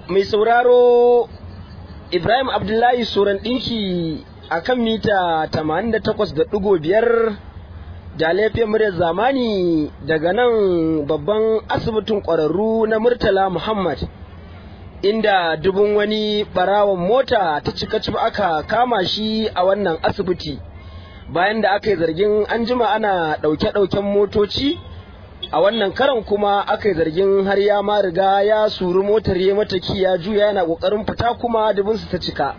mai sauraro Ibrahim Abdullahi Soran ɗinki a kan mita 88.5 da laifin muryar zamani daga nan babban asibitin ƙwararru na Murtala Muhammad inda dubun wani ɓarawon mota ta cika cif aka kama shi a wannan asibiti bayan da aka yi zargin an jima ana ɗauke-ɗauken motoci a wannan karan kuma aka yi zargin har ya ma riga ya suri motar ya mataki ya juya yana kokarin fita kuma dubinsu ta cika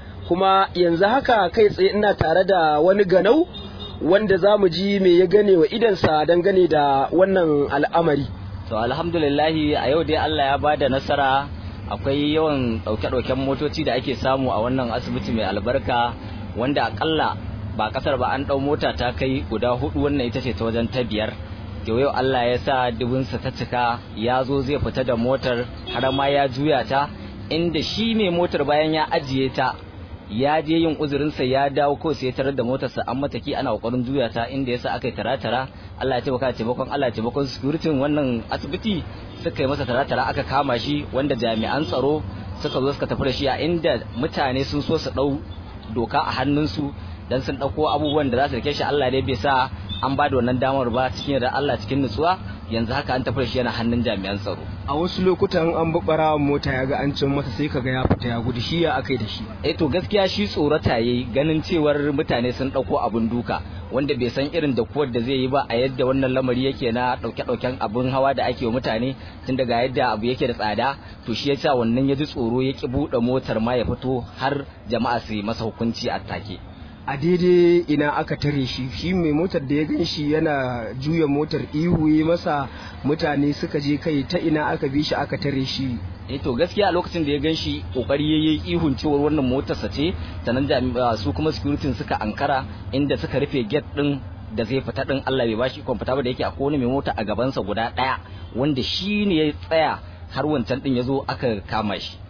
kuma yanzu haka kai tsaye ina tare da wani ganau wanda za mu ji me ya gane wa idansa dangane da wannan al'amari to alhamdulillahi a yau dai Allah ya bada nasara akwai yawan ɗauke-ɗauken motoci da ake samu a wannan asibiti mai albarka wanda akalla ba kasar ba an ɗau mota ta kai guda hudu wannan ita ce ta wajen ta biyar to yau Allah ya sa dubinsa ta cika ya zo zai fita da motar har ma ya juya ta inda shi mai motar bayan ya ajiye ta ya je yin uzurinsa ya dawo ko sai tarar da motarsa an mataki ana kokarin juya ta inda yasa aka yi tara-tara Allah ya taimaka taimakon Allah ya taimakon security wannan asibiti suka yi masa tara-tara aka kama shi wanda jami'an tsaro suka zo suka tafi da shi a inda mutane sun so su dau doka a hannunsu dan sun dauko abubuwan da za su rike shi Allah dai bai sa an ba da wannan damar ba cikin da Allah cikin nutsuwa yanzu haka an tafi shi yana hannun jami'an tsaro a wasu lokutan an bi ɓarawon mota ya ga an cin masa sai kaga ya fita ya gudu shi ya akai da shi eh to gaskiya shi tsorata yayi ganin cewar mutane sun dauko abun duka wanda bai san irin da kuwar da zai yi ba a yadda wannan lamari yake na dauke dauken abun hawa da ake wa mutane tun daga yadda abu yake da tsada to shi yasa wannan ya ji tsoro ya ki buɗe motar ma ya fito har jama'a su yi masa hukunci a take a daidai ina aka tare shi shi mai motar da ya gan shi yana juya motar ihu ya masa mutane suka je kai ta ina aka bi shi aka tare shi eh to gaskiya a lokacin da ya gan shi kokari yayi ihun cewar wannan motarsa ce sanan jami'a su kuma security suka ankara inda suka rufe gate din da zai fita din Allah bai bashi ikon fita ba da yake akwai wani mai mota a gabansa guda daya wanda shi ne ya tsaya har wancan din ya zo aka kama shi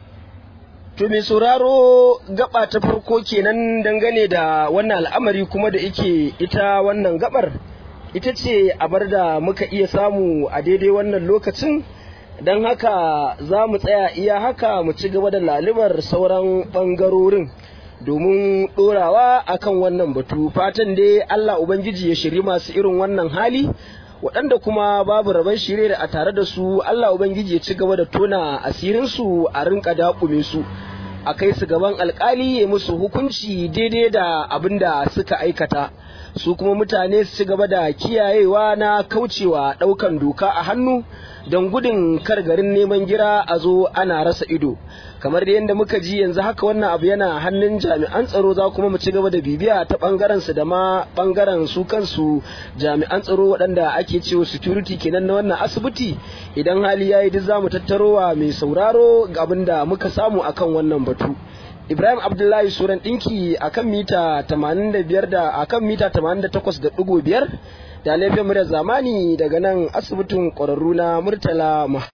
To mai sauraro gaba ta farko kenan dangane da wannan al'amari kuma da ike ita wannan gabar ita ce abar da muka iya samu a daidai wannan lokacin don haka za mu tsaya iya haka mu ci gaba da lalimar sauran ɓangarorin domin ɗorawa akan wannan batu fatan dai Allah Ubangiji ya shiri masu irin wannan hali waɗanda kuma babu rabon shirye da a tare da su Allah Ubangiji ya ci gaba da tona asirinsu a rinka daƙume su a kai su gaban alkali ya musu hukunci daidai da abin da suka aikata su kuma mutane su ci gaba da kiyayewa na kaucewa ɗaukan doka a hannu don gudun kar garin neman gira a zo ana rasa ido kamar da yadda muka ji yanzu haka wannan abu yana hannun jami'an tsaro za kuma mu ci gaba da bibiya ta bangaren su da ma bangaren su kansu jami'an tsaro waɗanda ake cewa security kenan na wannan asibiti idan hali yayi duk za mu tattarowa mai sauraro abin da muka samu akan wannan batu Ibrahim Abdullahi Suran ɗinki akan mita 85 da akan mita 88.5 da laifin muryar zamani daga nan asibitin ƙwararru na Murtala